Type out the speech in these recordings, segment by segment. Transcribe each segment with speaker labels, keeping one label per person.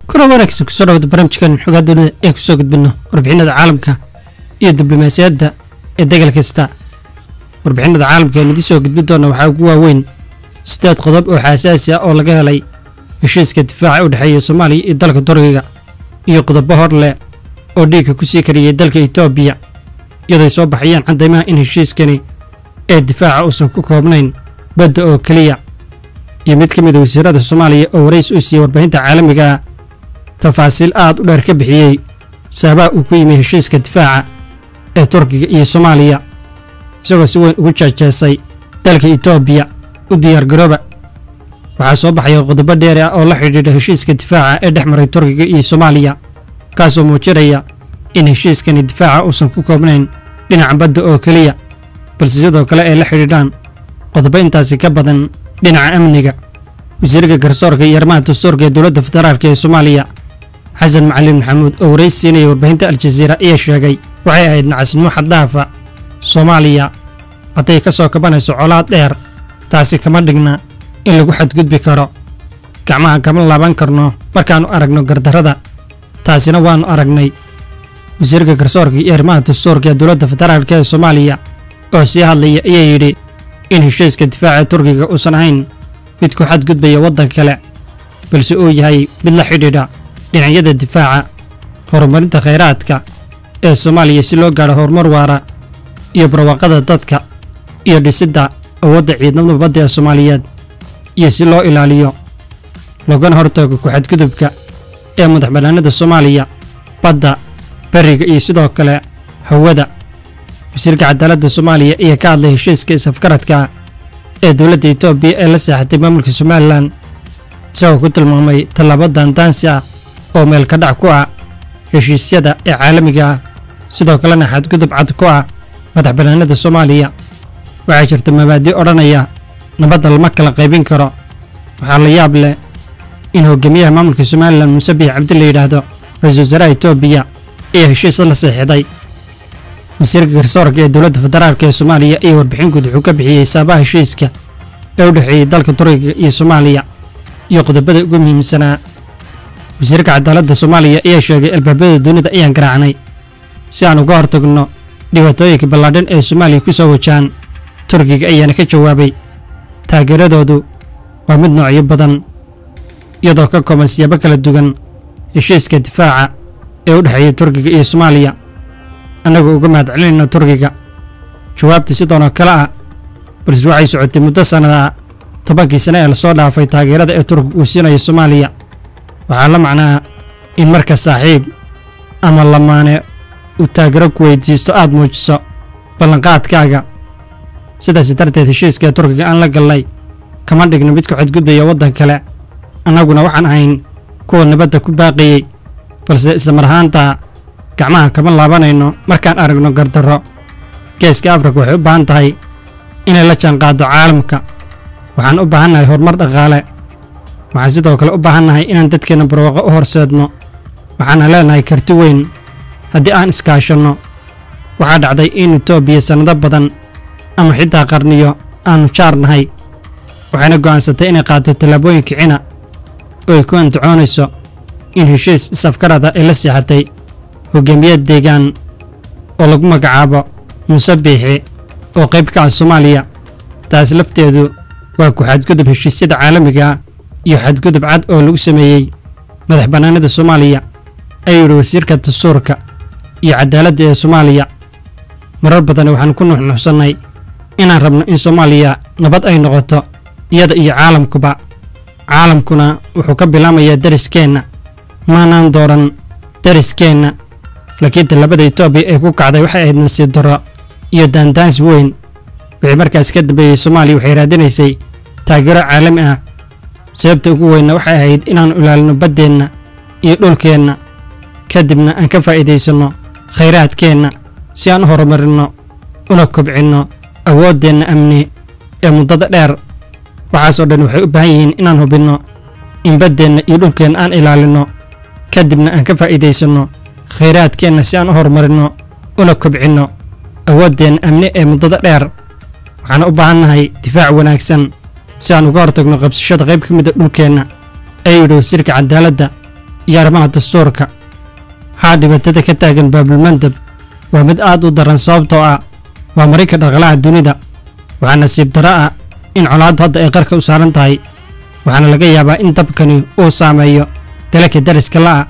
Speaker 1: kuna wanaagsan kusoo dhawada barnaamijkan xogaa dowlada ee kusoo gudbino warbixinada caalamka iyo diblomaasiyadda ee degal kasta warbixinada caalamka aan idiin soo gudbin doona waxaa ugu waaweyn siddeed qodob oo xasaasi ah oo laga helay heshiiska difaaca u dhexeeya soomaaliya iyo dalka turkiga iyo qodobo hor leh oo dhiigga ku sii kariyey dalka etoobiya iyadoy soo baxayaan caddaymaha in heshiiskani ee difaaca uusan ku koobnayn badda oo keliya iyo mid ka mid a wasiirada soomaaliya oo warays uu siiyey warbaahinta caalamiga ah tafaasiil aad u dheer ka bixiyey sababaha uu ku yimi heshiiska difaaca ee turkiga iyo soomaaliya isagoo si weyn ugu jeejeesay dalka etoobiya u diyaargarooba waxaa soo baxaya qodobo dheeri ah oo la xidhiidha heshiiska difaaca ee dhex maray turkiga iyo soomaaliya kaasoo muujinaya in heshiiskani difaaca uusan ku koobnayn dhinaca badda oo keliya balse sidoo kale ay la xidhiidhaan qodobo intaasi ka badan dhinaca amniga wasiirka garsoorka iyo arrimaha dastuurka ee dowladda federaalk ee soomaaliya xasan macalin maxamuud oo warays siinaya warbaahinta aljaziira ayaa sheegay waxay ahayd nacasnimo xaddaafa soomaaliya hadday ka soo kabanayso colaad dheer taasi kama dhigna in lagu xadgudbi karo gacmaha kama laaban karno markaannu aragno gardarrada taasina waannu aragnay wasiirka garsoorka iyo arrimaha dastuurka ee dowladda federaalk ee soomaaliya oo sii hadlaya ayaa yidhi in heshiiska difaaca turkiga uusan ahayn mid ku xadgudbaya waddan kale balse uu yahay mid la xidhiidha dhinacyada difaaca horumarinta khayraadka ee soomaaliya si loo gaadho horumar waara iyo barwaaqada dadka iyo dhisidda awoodda ciidamada badda ee soomaaliyeed iyo si loo ilaaliyo loogana hortago ku-xadgudubka ee madax bannaanida soomaaliya badda beriga iyo sidoo kale hawada wasiirka cadaaladda soomaaliya ayaa ka hadlay heshiiska isafgaradka ee dowladda etoobiya ee la seexatay maamulka somalilan isagoo ku tilmaamay tallaabo daandaansi ah oo meelka dhac ku ah heshiisyada ee caalamiga ah sidoo kalena xadgudub cad ku ah madax bannaanida soomaaliya waxaa jirta mabaadi odhanaya nabadda lama kala qaybin karo waxaa la yaab leh in hogaamiyaha maamulka somalilan muuse biix cabdi la yidhaahdo ra-iisul wasaaraha etoobiya ayaa heshiis la seexiday wasiirka garsoorka ee dowladda federaalk ee soomaaliya iyo warbixin guud wuxuu ka bixiyey saabaha heshiiska ee u dhexeeyey dalka turkiga iyo soomaaliya iyo qodobada ugu muhiimsanaa wasiirka cadaaladda soomaaliya ayaa sheegay albaabada dunida ayaan garaacnay si aan uga hortagno dhibaatooyinka ballaadhan ee soomaaliya ku soo wajahan turkiga ayaana ka jawaabay taageeradoodu waa mid noocyo badan iyadoo ka kooban siyaabo kala duwan heshiiska difaaca ee u dhexeeya turkiga iyo soomaaliya annagoo uga mahad celinayna turkiga jawaabta sidoonoo kale ah balse waxay socotay muddo sannada tobankii sane ee lasoo dhaafay taageerada ee turkiga uu siinayo soomaaliya waxaa la macnaa in marka saaxiib ama lamaane uu taageero ku weydiisto aad muujiso ballanqaadkaaga sidaas darteed heshiiska ee turkiga aan la gallay kama dhigno mid ku xadgudbaya waddan kale annaguna waxaan ahayn kuwa nabadda ku baaqiyey balse islamar ahaantaa gacmaha kama laabanayno markaan aragno gardarro geeska afrika waxay u baahan tahay inay la jaanqaaddo caalamka waxaan u baahannahay horumar dhaqaale waxaan sidoo kale u baahannahay inaan dadkeenna barwaaqo u horseedno waxaana leenahay karti weyn haddii aan iskaashanno waxaa dhacday in etoobiya sannado badan ama xitaa qarniyo aannu jaar nahay waxayna go'aansatay inay qaadto tallaabooyin kicina oo ay ku andacoonayso in heshiis isafgarada ay la seexatay hogaamiyad deegaan oo lagu magacaabo muuse biixi oo qayb ka ah soomaaliya taas lafteedu waa ku xadgudub heshiisyada caalamiga iyo xadgudub cad oo lagu sameeyey madax bannaanida soomaaliya ayuu yidhi wasiirka dastuurka iyo cadaaladda ee soomaaliya marar badan waxaan ku nuxnuxsannay inaan rabno in soomaaliya nabad ay noqoto iyada iyo caalamkuba caalamkuna wuxuu ka bilaamayaa dariskeenna maanaan dooran dariskeenna laakiin tallaabada etoobiya ee ku kacday waxay ahayd nasiib darro iyo daandaansi weyn wixii markaas ka dambeeyey soomaaliya waxay raadinaysay taageero caalami ah sababta ugu weynna waxay ahayd inaannu ilaalino baddeenna iyo dhulkeenna kadibna aan ka faa'iidaysanno khayraadkeenna si aan u horumarinno una kobcinno awooddeenna amni ee muddada dheer waxaasoo dhan waxay u baahan yihiin inaan hubinno in baddeenna iyo dhulkeenna aan ilaalinno kadibna aan ka faa'iidaysanno khayraadkeenna si aan u horumarinno una kobcinno awooddeenna amni ee muddada dheer waxaan u baahannahay difaac wanaagsan si aan uga hortagno qabsashada qayb ka mida dhulkeenna ayuu yidhi wasiirka cadaaladda iyo arrimaha dastuurka waxaa dhibaatada ka taagan baabulmandab waa mid aad u daran sababtoo ah waa marinka dhaqalaha dunida waxaa nasiib darro ah in colaaddu hadda ay qarka u saaran tahay waxaana laga yaabaa in dabkani uu saameeyo dalalka dariska la'a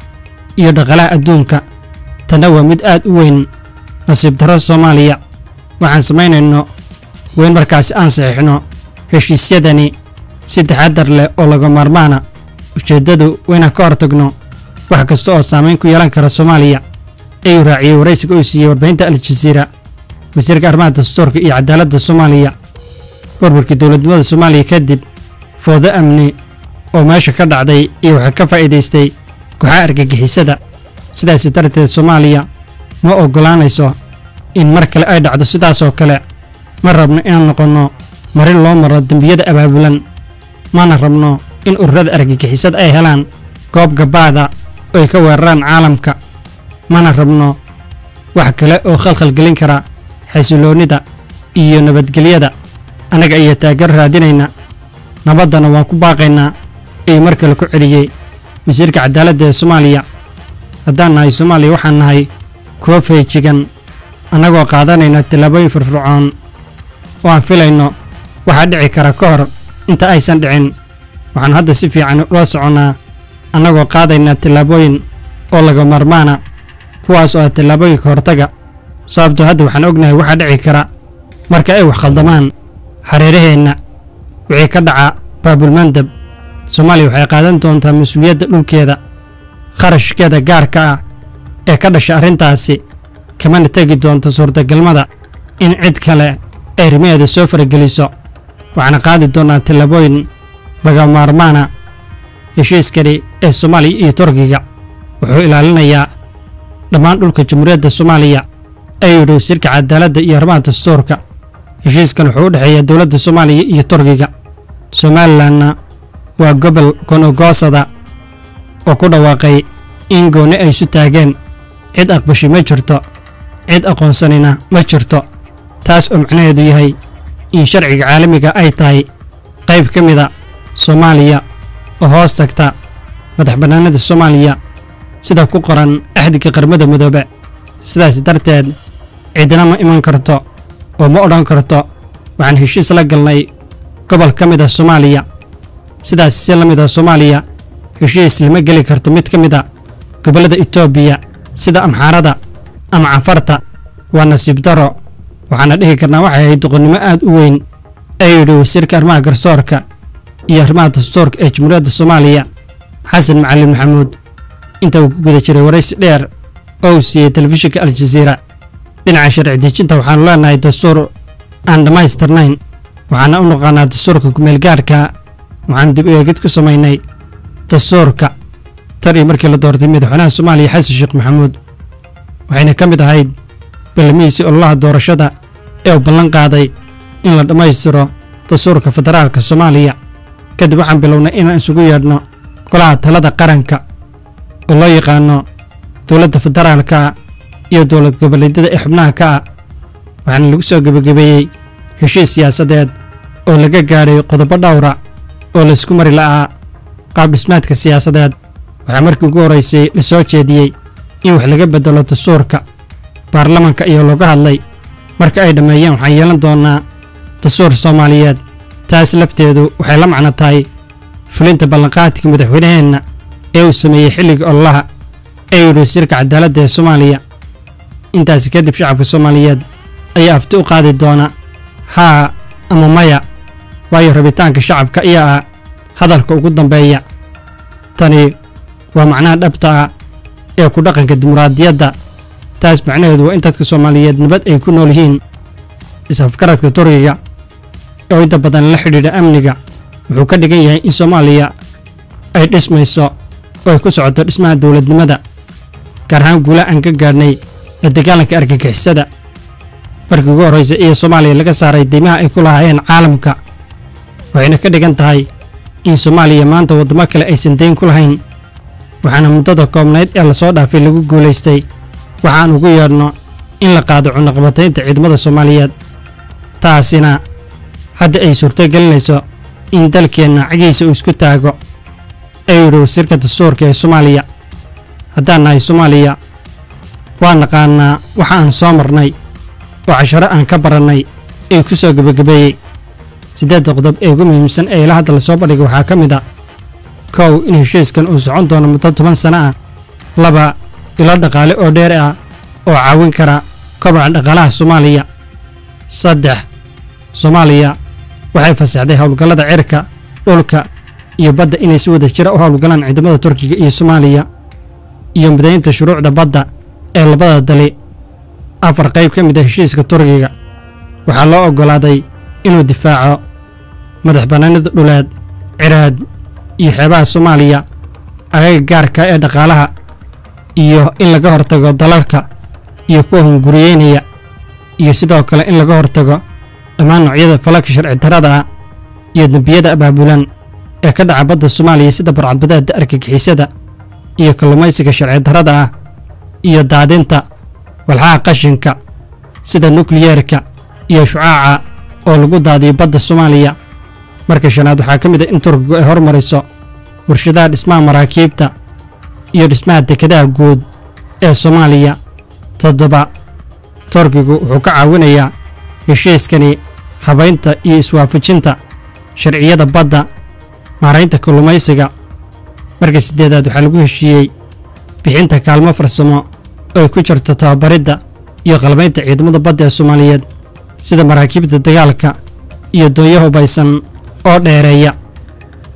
Speaker 1: iyo dhaqalaha adduunka tanna waa mid aad u weyn nasiib darro soomaaliya waxaan samaynayno weyn markaasi aan saxiixno heshiisyadani si taxaddar leh oo laga maarmaana ujeeddadu waynaan ka hortagno wax kasta oo saamayn ku yeelan kara soomaaliya ayuu raaciyey waraysiga uu siiyey warbaahinta al-jaziira wasiirka arrimaha dastuurka iyo cadaaladda soomaaliya burburkii dowladnimada soomaaliya kadib foodo amni oo meesha ka dhacday iyo waxaa ka faa'iidaystay kooxaha argagixisada sidaasi darteed soomaaliya ma oggolaanayso in mar kale ay dhacdo sidaasoo kale ma rabno inaan noqonno marin loo maro dembiyada abaabulan mana rabno in ururada argagixisada ay helaan goob gabaada oo ay ka weeraraan caalamka mana rabno wax kale oo khalkhal gelin kara xasiloonnida iyo nabadgelyada annaga ayaa taageero raadinayna nabaddana waan ku baaqaynaa ayuu mar kale ku celiyey wasiirka cadaaladda ee soomaaliya haddaan nahay soomaaliya waxaan nahay kuwo feejigan annagoo qaadanayna tallaabooyin firfircoon oo aan filayno waxaa dhici kara ka hor inta aysan dhicin waxaanu hadda si fiican ula soconnaa annagoo qaadaynaa tallaabooyin oo laga maarmaana kuwaas oo ah tallaabooyinka hortaga sababtoo hadda waxaan ognahay waxaa dhici kara marka ay wax khaldamaan hareeraheenna wixii ka dhaca baabulmandab soomaaliya waxay qaadan doontaa mas-uuliyadda dhulkeeda kharashkeeda gaarka ah ee ka dhasha arrintaasi kamana tegi doonto suurtagalmada in cid kale ay rimaheeda soo farageliso waxaana qaadi doonnaa tallaabooyin laga maarmaana heshiiskani ee soomaaliya iyo turkiga wuxuu ilaalinayaa dhammaan dhulka jamhuuriyadda soomaaliya ayuu yidhi wasiirka cadaaladda iyo arrimaha dastuurka heshiiskan wuxuu u dhexeeyaa dowladda soomaaliya iyo turkiga somalilanna waa gobol gonogoosada oo ku dhawaaqay in goonni ay isu taageen cid aqbashi ma jirto cid aqoonsanina ma jirto taas oo macnaheedu yahay in sharciga caalamiga ay tahay qayb ka mida soomaaliya oo hoos tagta madax bannaanida soomaaliya sida ku qoran axdiga qarmada midoobe sidaas darteed cidina ma iman karto oo ma odhan karto waxaan heshiis la galnay gobol ka mid a soomaaliya sidaas si la mid a soomaaliya heshiis lama geli karto mid ka mid a gobollada etoobiya sida amxaarada ama cafarta waa nasiib daro waxaana dhihi karnaa waxay ahayd doqonnimo aad u weyn ayuu yidhi wasiirka arrimaha garsoorka iyo arrimaha dastuurka ee jamhuuriyadda soomaaliya xasan macalin maxamuud inta uu ku guda jiray waraysi dheer oo uu siiyey telefishinka aljaziira dhinaca sharci dejinta waxaanu leenahay dastuur aan dhammaystirnayn waxaana u naqaanaa dastuurka kumeelgaarka waxaanu dib u eegid ku samaynay dastuurka tan iyo markii la doortay madaxweynaha soomaaliya xasan sheekh maxamuud waxayna ka mid ahayd ballamihiisii ololaha doorashada ee uu ballan qaaday in la dhammaystiro dastuurka federaalka soomaaliya kadib waxaan bilownay inaan isugu yeedhno golaha talada qaranka oo loo yaqaano dowladda federaalka iyo dowlad goboleedyada ee xubnaha ka ah waxaana lagu soo gebagabeeyey heshiis siyaasadeed oo laga gaadhay qodobo dhowra oo laysku mari la'aa qaab dhismaadka siyaasadeed waxaa markii ugu horraysay la soo jeediyey in wax laga beddelo dastuurka baarlamanka ayaa looga hadlay marka ay dhammeeyeen waxaan yeelan doonnaa dastuur soomaaliyeed taas lafteedu waxay la macno tahay fulinta ballanqaadkii madaxweynaheenna ee uu sameeyey xilligii ololaha ee yidhi wasiirka cadaaladda ee soomaaliya intaasi kadib shacabka soomaaliyeed ayaa afti u qaadi doona haa ama maya waayo rabitaanka shacabka ayaa ah hadalka ugu dambeeya tani waa macnaha dhabta ah ee ku dhaqanka dimuqraadiyadda taas macnaheedu waa in dadka soomaaliyeed nabad ay ku nool yihiin is-afgaradka turkiga oo inta badan la xidhiidha amniga wuxuu ka dhigan yahay in soomaaliya ay dhismayso oo ay ku socoto dhismaha dowladnimada gaar ahaan guulaha aan ka gaadhnay ee dagaalanka argagixisada markii ugu horraysay iyo soomaaliya laga saaray deymaha ay ku lahaayeen caalamka waxayna ka dhigan tahay in soomaaliya maanta waddamo kale aysan dayn ku lahayn waxaana muddada koobnayd ee lasoo dhaafay lagu guulaystay waxaan ugu yeedhno in la qaado cunaqabataynta ciidamada soomaaliyeed taasina hadda ay suurto gelinayso in dalkeenna cagiisa uu isku taago ayuu yidhi wasiirka dastuurka ee soomaaliya haddaan nahay soomaaliya waa naqaanaa waxa aan soo marnay oo casharo aan ka barannay ee ku soo gebagabeeyey siddeedda qodob ee ugu muhiimsan ee ila hadda la soo bandhigay waxaa ka mid a kow in heshiiskan uu socon doono muddo toban sano ah laba ilo dhaqaale oo dheer ah oo caawin kara kobaca dhaqaalaha soomaaliya saddex soomaaliya waxay fasaxday howlgallada cirka dhulka iyo badda inay si wada jira u howlgalaan ciidamada turkiga iyo soomaaliya iyo midaynta shuruucda badda ee labada dali afar qayb ka mid a heshiiska turkiga waxaa loo oggolaaday inuu difaaco madax bannaanida dhuleed ciraad iyo xeebaha soomaaliya agaga gaarka ee dhaqaalaha iyo in laga hortago dalalka iyo kuwa hunguriyeynaya iyo sidoo kale in laga hortago dhammaan noocyada falalka sharci darrada ah iyo dembiyada abaabulan ee ka dhaca badda soomaaliya sida barcadbadeedda argagixisada iyo kalluumaysiga sharci darrada ah iyo daadinta walxaha qashinka sida nukliyeerka iyo shucaaca oo lagu daadiyo badda soomaaliya marka shanaad waxaa ka mid ah in turkigu ay hormariso warshadaha dhismaha maraakiibta iyo dhismaha dekedaha guud ee soomaaliya toddoba turkigu wuxuu ka caawinayaa heshiiskani habaynta iyo iswaafajinta sharciyada badda maaraynta kalluumaysiga marka siddeedaad waxaa lagu heshiiyey bixinta kaalmo farsamo oo ay ku jirto tababaridda iyo qalbaynta ciidamada badda ee soomaaliyeed sida maraakiibta dagaalka iyo doonyo hubaysan oo dheereeya